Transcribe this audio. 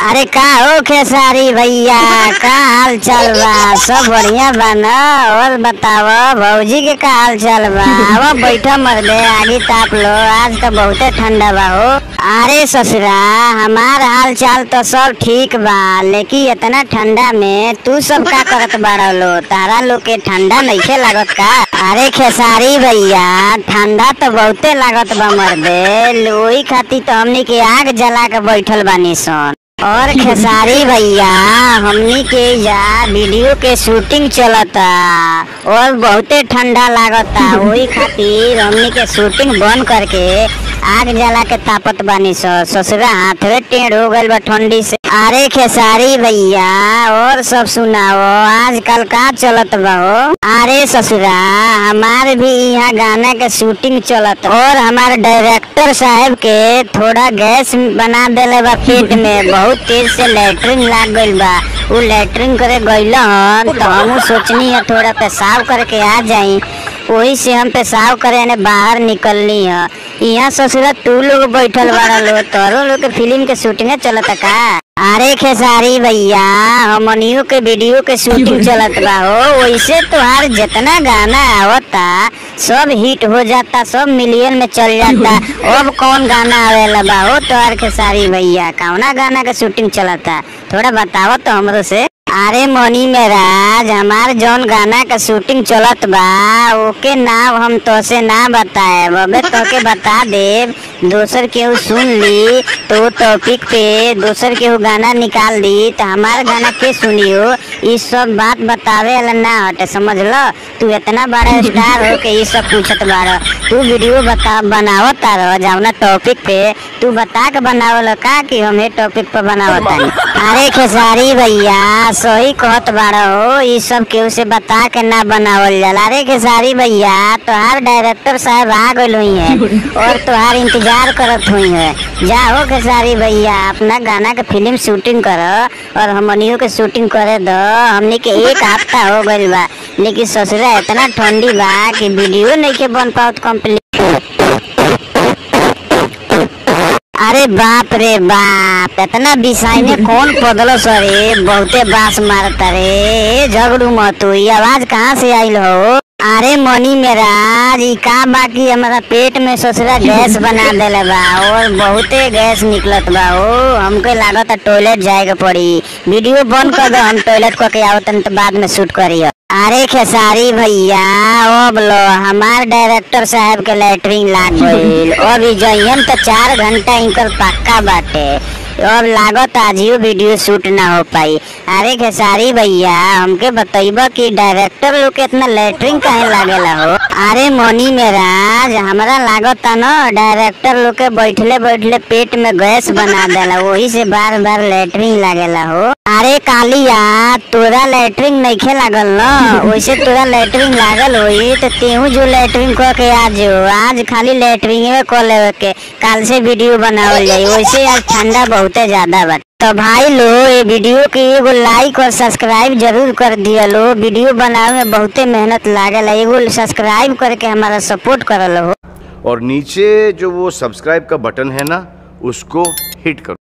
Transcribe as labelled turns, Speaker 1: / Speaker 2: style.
Speaker 1: अरे का हो खेसारी भैया का हाल चाल बा सब बढ़िया बा न और बताव भौजी के का हाल चाल बा अब बैठा मर दे आगे ताप लो आज तो बहुते ठंडा बा हो अरे ससुरा हमार हाल चाल तो सब ठीक बा लेकिन इतना ठंडा में तू सब का करत बाड़ा लो तारा लोग के ठंडा नइखे लागत का अरे खेसारी भैया ठंडा तो बहुते लागत बा मर्दे ओही खातिर तो हमनी के आग जला के बैठल बानी सन और खेसारी भैया हमनी के जा वीडियो के शूटिंग चलता और बहुते ठंडा लागता वही खातिर हमनी के शूटिंग बंद करके आग जला के तापत बानी सो ससुरा हाथवे टेढ़ हो गइल बा ठंडी से अरे खेसारी भैया और सब सुनाओ आजकल का चलत बा हो अरे ससुरा हमार भी यहाँ गाना के शूटिंग चलत और हमारे डायरेक्टर साहब के थोड़ा गैस बना देले बा पेट में बहुत तेज से लेटरिन लाग गइल बा उ लेटरिन करे गइल हन तो हम सोचनी है थोड़ा पेशाब करके आ जाई वही से हम पेशाब करे ने बाहर निकलनी है यहाँ ससुरा तू लोग बैठल बाड़ा लो तोरो लोग के फिल्म के शूटिंग चलत का अरे खेसारी भैया हमनियों के वीडियो के शूटिंग चलत बा हो वैसे तोहार जितना गाना आवता सब हिट हो जाता सब मिलियन में चल जाता अब कौन गाना आवेला बा हो तोहार खेसारी भैया कौना गाना के शूटिंग चलता थोड़ा बताओ तो हमरो से अरे मनी मेराज हमार जौन गाना का शूटिंग चलत बा ओके नाम हम तोसे ना बताए अबे तोके बता देब दोसर केहू सुन ली तो टॉपिक पे दोसर केहू गाना निकाल दी तो हमार गाना के सुनियो ई सब बात बतावे वाला ना हटे समझ लो तू इतना बड़ा स्टार हो के ई सब पूछत बाड़ तू वीडियो बता बनावत तारो जावना टॉपिक पे तू बता के बनावल का कि हम ये टॉपिक पे बनावत तानी अरे खेसारी भैया सही कहत बाड़ा हो ई सब केहू से बता के ना बनावल जाला अरे खेसारी भैया तोहार डायरेक्टर साहब आ गइल हुई है और तोहार इंतजार करत हुई है जाओ खेसारी भैया अपना गाना के फिल्म शूटिंग कर और हमनियों के शूटिंग करे दो हमनी के एक हफ्ता हो गइल बा लेकिन ससुरा इतना ठंडी बा कि वीडियो नहीं के बन पावत कंप्लीट अरे बाप रे बाप इतना बिसाई में कौन पदलो सरे बहुते बास मारता रे झगड़ू मत हुई आवाज कहाँ से आइल हो अरे मनी मेरा ई का बाकी हमारा पेट में ससुरा गैस बना देले बा और बहुते गैस निकलत बा ओ हमके लागत टॉयलेट जाए के पड़ी वीडियो बंद कर दो हम टॉयलेट करके आवतन तो बाद में शूट करियो अरे खेसारी भैया अब लो हमार डायरेक्टर साहब के लेटरिन लाग गइल अभी जइयन तो चार घंटा इनकर पक्का बाटे अब लागत आजियो वीडियो शूट ना हो पाई अरे खेसारी भैया हमके बतइबा कि डायरेक्टर लोग के इतना लेटरिन काहे लागेला हो अरे मोनी मेराज हमरा लागत न डायरेक्टर लोग के बैठले बैठले पेट में गैस बना देला वही से बार बार लेटरिन लागेला हो अरे कालिया तोरा लेटरिन नइखे लागल न वैसे तोरा लेटरिन लागल होई तो तेहू जो लेटरिन क के आज आज खाली लेटरिन में क लेवे के काल से वीडियो बनावल जाई वैसे आज ठंडा बहुते ज्यादा बा तो भाई लो ये वीडियो के एगो लाइक और सब्सक्राइब जरूर कर दिया लो वीडियो बनावे में बहुते मेहनत लागेला एगो सब्सक्राइब करके हमारा सपोर्ट करल हो
Speaker 2: और नीचे जो वो सब्सक्राइब का बटन है ना उसको हिट करो